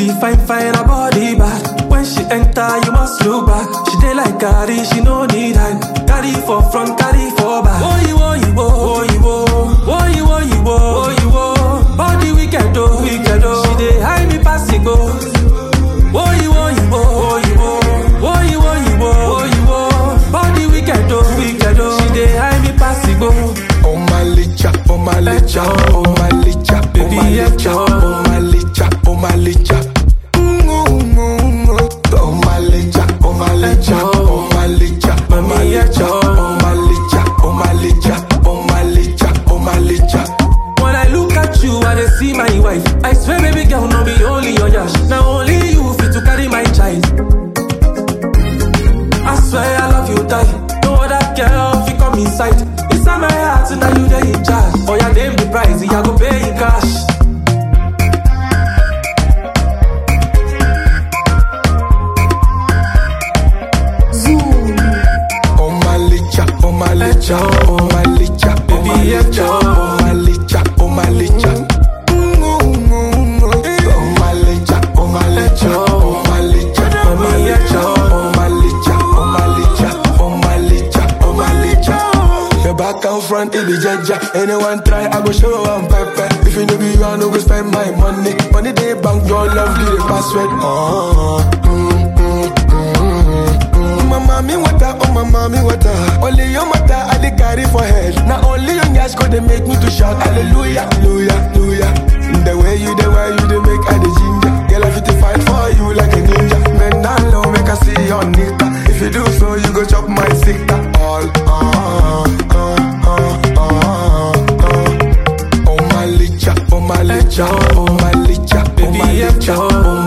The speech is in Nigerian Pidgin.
Baby fine fine her body bad. When she enter you must look back. She dey like carry she no need hand. Carry for front carry for back. Oh you oh you oh you oh oh you oh you oh you oh. Body wicked oh wicked oh. She dey hide me pass it go. Oh you oh you oh you oh oh you oh you oh you oh. Body wicked oh wicked oh. She dey hide me pass it go. Oh my licha, oh my licha, oh my licha, oh Baby, my licha, yeah. oh my licha, oh my licha. Mm, mm, mm, mm. Oh my licha, oh my licha, oh my licha, oh my Mami, yeah. licha, oh my licha, oh my licha, oh my licha, oh my licha. When I look at you, I dey see my wife. I swear, baby girl, no be only your yash. Now only you fit to carry my child. I swear I love you, die. No other girl fit come inside. Inside my heart, now you dey in charge. Oh yeah, name the price, I go pay in cash. Oh my licha, oh my licha, oh my licha, oh Baby, my yeah, licha, oh my licha, oh my licha. Mm, mm, mm, mm. Oh my licha, oh my licha, oh my licha, oh my Mami, yeah. licha, oh my licha, oh my licha, oh my licha, oh my licha. Your back and front, it be jaja. Anyone try, I go show am pepper. If you know be you, I no go spend my money. Money they bank, your love be the password. Oh, mm, mm, mm, mm, mm. My mommy water, oh my mommy water. Only your matter, I dey carry for head. Now only your gas go they make me to shout hallelujah, hallelujah, hallelujah. The way you, the way you, they make I the ginger. Girl, I fit to fight for you like a ninja. Bend down low, make I see your nigga. If you do so, you go chop my sister. All, uh, uh, uh, uh, uh, uh. Oh my licha, oh my licha, oh my licha, oh Baby, my yeah, licha, oh